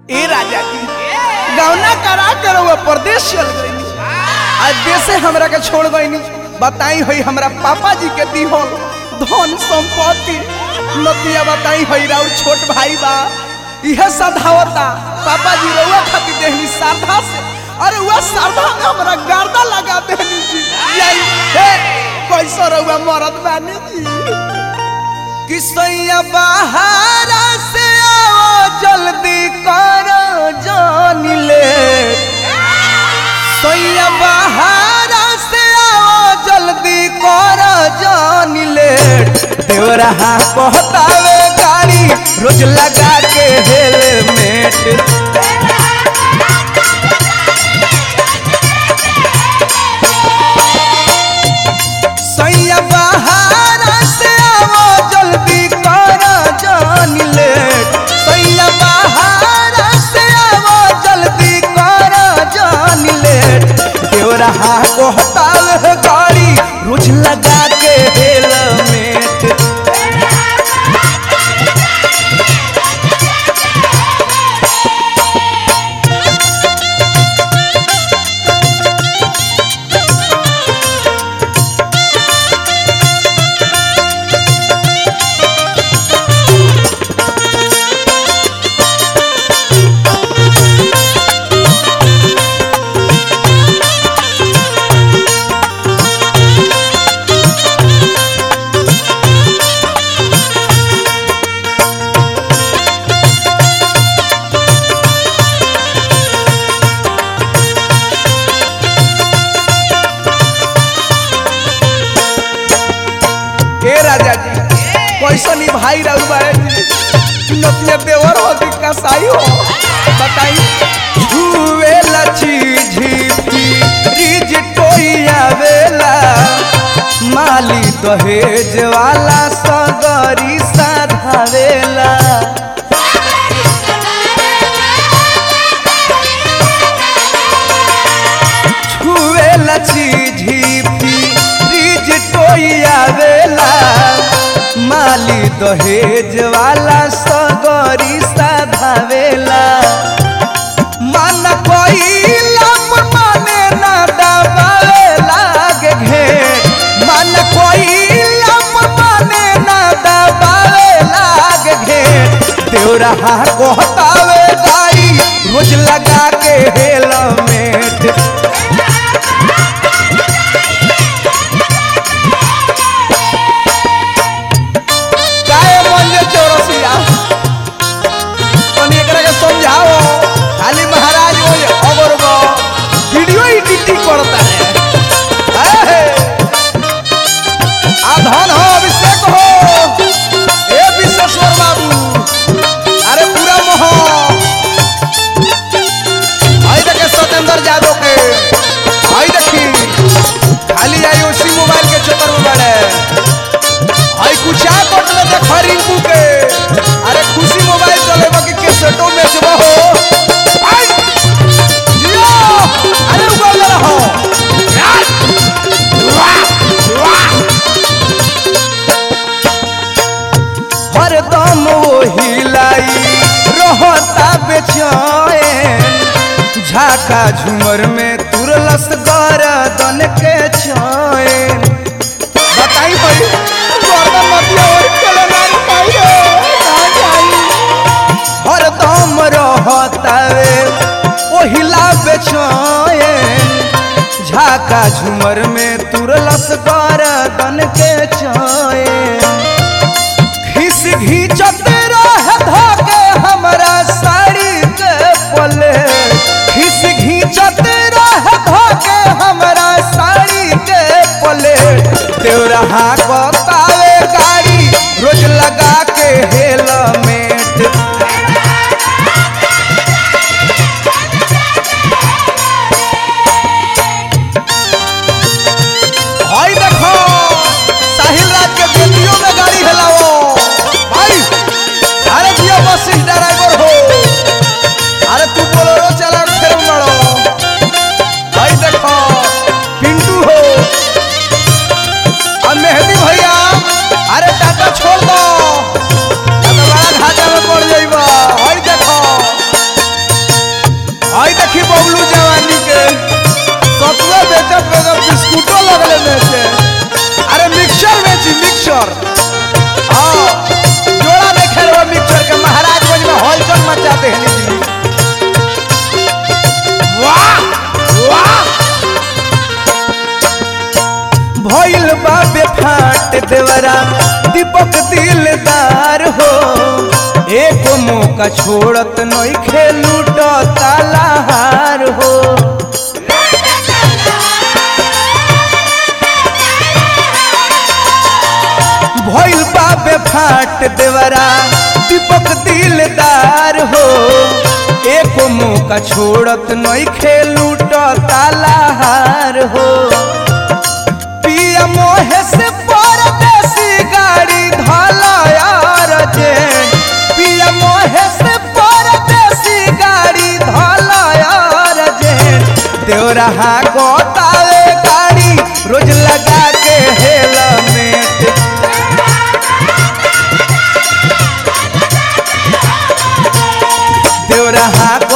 ए राजा जी गौना करा कर वो परदेश चल गई आज देशे हमरा के छोड़ गई बताई होई हमरा पापा जी के दिहल धन संपत्ति नतिया बताई होई राउर छोट भाई बा इहे सधावता पापा जी रउआ खातिर देहनी साधा से अरे वह साधा में हमरा गर्दा लगा देहनी जी यही हे कैसो रउआ मरद बानी जी किसैया बाहर से आओ जल्दी करो जान ले सैया बाहर से आओ जल्दी करो जान ले देवरा कहतावे गाड़ी रोज लगा के हेलमेट सैया बाहर से आओ जल्दी करो जान ले सैया बाहर से आओ जल्दी करो जान ले देवरा कहतावे गाड़ी रोज लगा के हेलमेट के राजा जी कैसन ई भाई रहू बारे जी नतिया देवर हो कि कसाई हो बताई छुए लची झीपी रिज टोइया वेला माली दहेज वाला सगरी साधावेला छुए लची झीपी रिज टोइया वेला माली दहेज वाला सगरी साधावेला मन कोइला माने ना दबावे लागे घे मन कोइला माने ना दबावे लागे घे देवरा कहतावे गाड़ी रोज लगा के हेलमेट काहे मंजे चौरसिया तनी एकरा के समझाओ खाली महाराज वो अगर वो वीडियो एडिटिंग करता है ए आ धन हो अभिषेक हो ए विश्वेश्वर बाबू अरे पूरा मोह आई देखे सत्येंद्र यादव के आई देखी खाली आई उसी मोबाइल के चक्कर में बड़े आई कुछा कोट में देख रिंकू के अरे खुशी मोबाइल चले बाकी के सेटो में जब हो आई जियो अरे उगल रहो यार वाह वाह हरदम वो हिलाई रहता बेचैन झाका झूमर में तुरलस गरदन के चैन बताई भाई गर्दन मतिया और चले ना पाई रे ना जाई हरदम रहतावे ओहिला बेचैन झाका झूमर में तुरलस गरदन के चैन खिस घींचत रहे धोके हमरा साड़ी के पले खिस घींचत रहे धोके हमरा साड़ी के पले देवरा बतावे गाड़ी रोज लगा के हेलमेट हई देखो साहिल राज के बेटियों दीपक दिलदार हो एक मौका छोड़त नहीं खेलूट तालाहार हो भइल बाबे फाट देवरा दीपक दिलदार हो एक मौका छोड़त नहीं खेलूट तालाहार हो पिया मोहे से परदेसी गाड़ी धलायार जे पिया मोहे से परदेसी गाड़ी धलायार जे देवरहा गोतावे गाड़ी रोज लगा के हेलमेट देवरहा